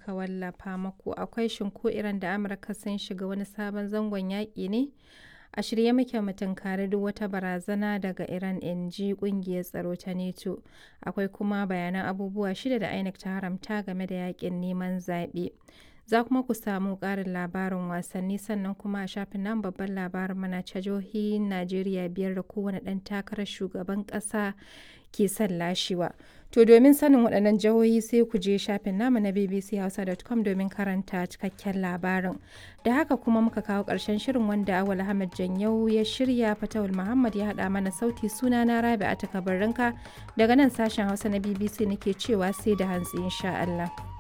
muka wallafa maku akwai shinko Iran da Amurka sun shiga wani sabon zangon yaƙi ne? A shirye muke mu tunkari duk wata barazana daga Iran in ji ƙungiyar tsaro ta NATO. Akwai kuma bayanan abubuwa shida da INEC ta haramta game da yaƙin neman zaɓe. Za kuma ku samu ƙarin labarin wasanni sannan kuma a shafin nan babban labarin mana ta jihohin Najeriya biyar da kowane ɗan takarar shugaban ƙasa ke son lashewa. To domin sanin waɗannan jihohi sai ku je shafin namu na bbchausa.com domin karanta cikakken labarin. Da haka kuma muka kawo ƙarshen shirin wanda Awal Ahmad Janyau ya shirya Fatawul Muhammad ya haɗa mana sauti suna na Rabi a takabarinka daga nan sashen Hausa na BBC nake cewa sai da hantsi insha Allah.